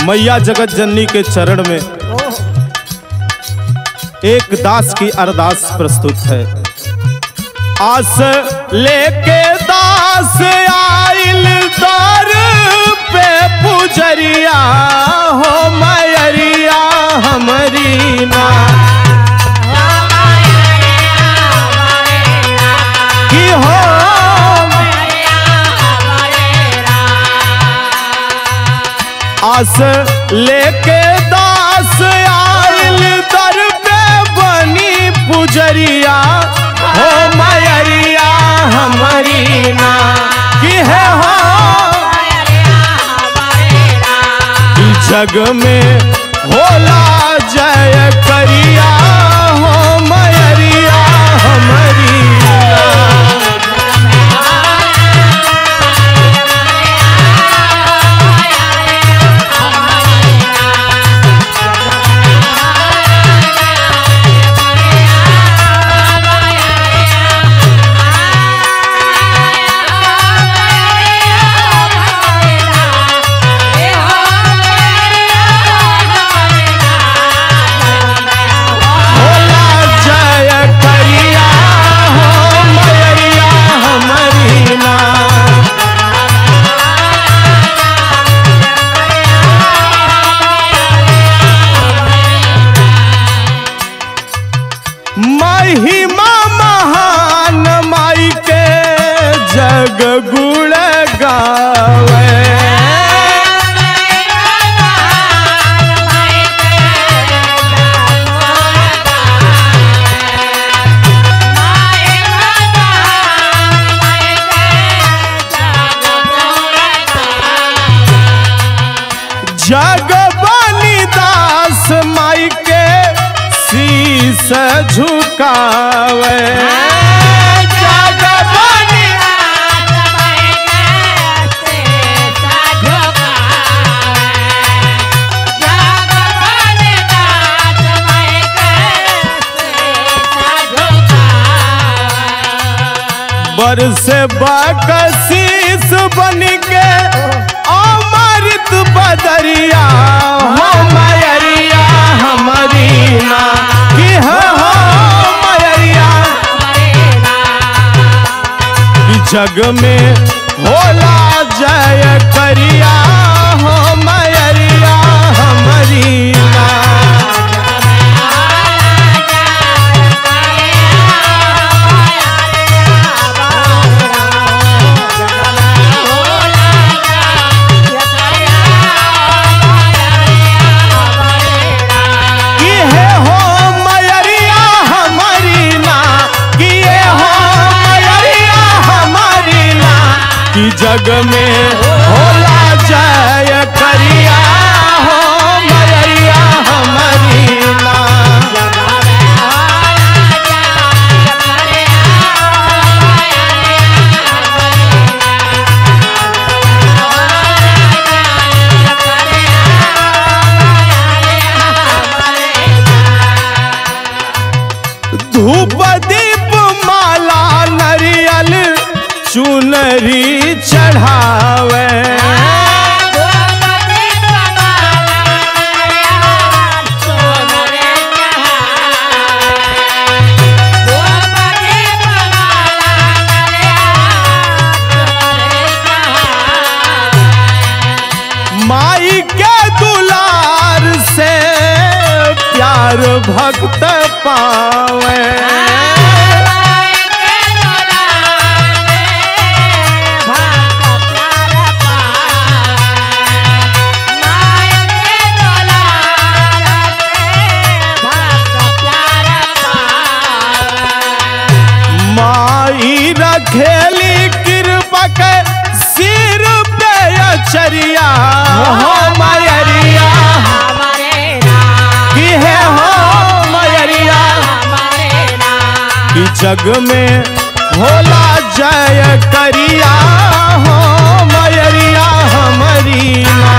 मैया जगत जननी के चरण में एक दास की अरदास प्रस्तुत है आस लेके दास आइल दर पे पुजरिया हो मैरिया हमरी ना की हो आस लेके दास आइल दर पे बनी पुजरिया हो मैरिया हमारी ना की है हो ई जग में होला जय करिया हो मैरिया हमारी ना होला जय करिया हो मैरिया हमारी ना महिमा महान माई के जग गुण गावे जग बनी दास माई के शीस झुकावे जग बनी बरस बकशीस बन के अमृत बदरिया हो मैरिया हमारी ना की हो हो मैरिया ई जग में होला जय करिया हो मैरिया हमारी ना की है हो मैरिया हमारी ना की ये हो मैरिया हमारी ना की जग में होला जय करिया हो मैरिया हमारी ना धूप दीप माला नरियल चुनरी चढ़ावे माई के दुलार से प्यार भक्त पावे माई रखेली कृपा के सिर पे अचरिया हो मैरिया की है हो मैरिया ई जग में होला जय करिया हो मैरिया हमारी ना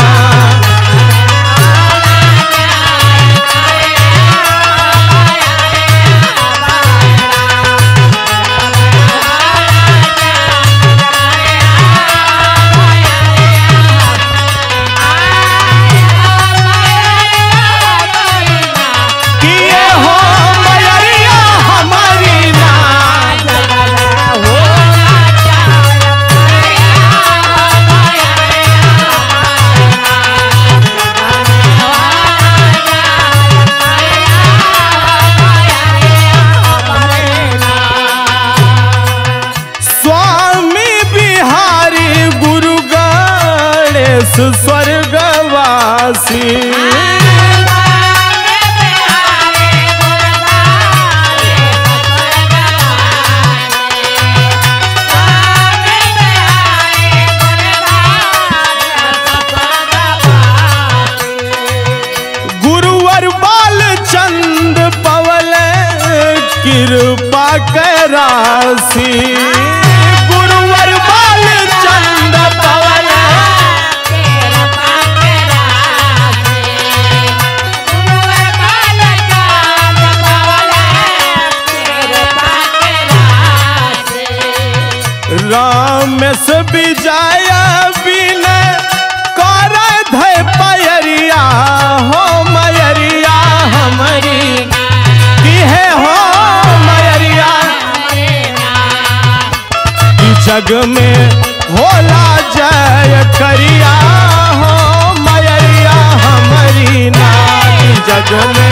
आ स्वर्गवासी गुरुवर बाल चंद पवल कृपा करासी गुरुवर बाल चंद पवल रामेश विजय बिन कर धय पैरिया हो मयरिया हमारी की है हो मयरिया ई जग में होला जय करिया हो मयरिया हमारी ना ई जग में